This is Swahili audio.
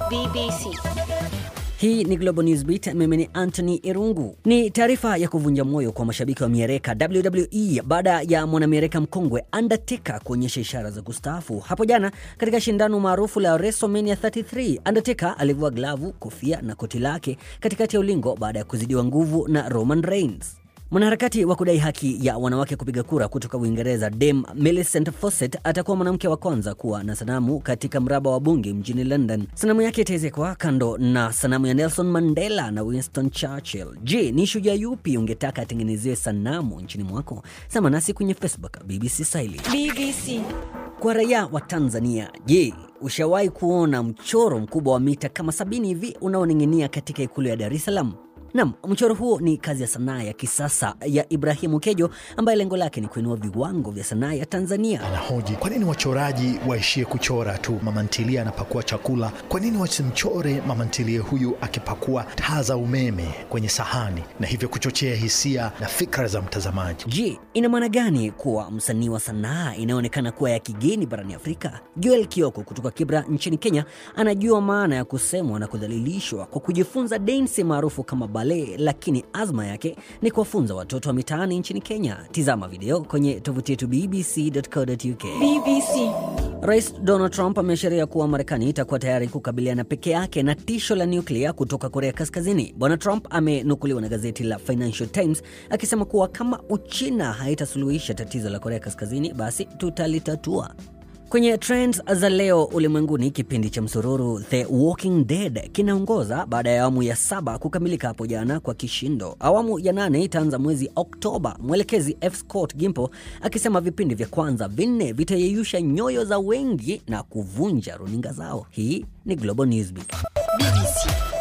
BBC. Hii ni Global Newsbeat, mimi ni Anthony Irungu. Ni taarifa ya kuvunja moyo kwa mashabiki wa mieleka WWE baada ya mwanamieleka mkongwe Undertaker kuonyesha ishara za kustaafu. Hapo jana katika shindano maarufu la WrestleMania 33, Undertaker alivua glavu, kofia na koti lake katikati ya ulingo baada ya kuzidiwa nguvu na Roman Reigns. Mwanaharakati wa kudai haki ya wanawake kupiga kura kutoka Uingereza, Dame Millicent Fawcett atakuwa mwanamke wa kwanza kuwa na sanamu katika mraba wa bunge mjini London. Sanamu yake itaezekwa kando na sanamu ya Nelson Mandela na Winston Churchill. Je, ni shujaa yupi ungetaka atengenezewe sanamu nchini mwako? Sema nasi kwenye Facebook BBC Swahili. BBC. Kwa raia wa Tanzania, je, ushawahi kuona mchoro mkubwa wa mita kama sabini hivi unaoning'inia katika ikulu ya Dar es Salaam? Nam, mchoro huo ni kazi ya sanaa ya kisasa ya Ibrahimu Kejo ambaye lengo lake ni kuinua viwango vya sanaa ya Tanzania. Anahoji kwa nini wachoraji waishie kuchora tu mama ntilie anapakua chakula? Kwa nini wasimchore mama ntilie huyu akipakua taa za umeme kwenye sahani na hivyo kuchochea hisia na fikra za mtazamaji? Je, ina maana gani kuwa msanii wa sanaa inayoonekana kuwa ya kigeni barani Afrika? Joel Kioko kutoka Kibra nchini Kenya anajua maana ya kusemwa na kudhalilishwa kwa kujifunza densi maarufu kama ballet, lakini azma yake ni kuwafunza watoto wa mitaani nchini Kenya. Tizama video kwenye tovuti yetu bbc.co.uk. BBC. Rais Donald Trump ameashiria kuwa Marekani itakuwa tayari kukabiliana peke yake na tisho la nyuklia kutoka Korea Kaskazini. Bwana Trump amenukuliwa na gazeti la Financial Times akisema kuwa kama Uchina haitasuluhisha tatizo la Korea Kaskazini, basi tutalitatua. Kwenye trends za leo ulimwenguni, kipindi cha msururu The Walking Dead kinaongoza baada ya awamu ya saba kukamilika hapo jana kwa kishindo. Awamu ya nane itaanza mwezi Oktoba, mwelekezi F Scott Gimple akisema vipindi vya kwanza vinne vitayeyusha nyoyo za wengi na kuvunja runinga zao. Hii ni Global Newsbeat. BBC.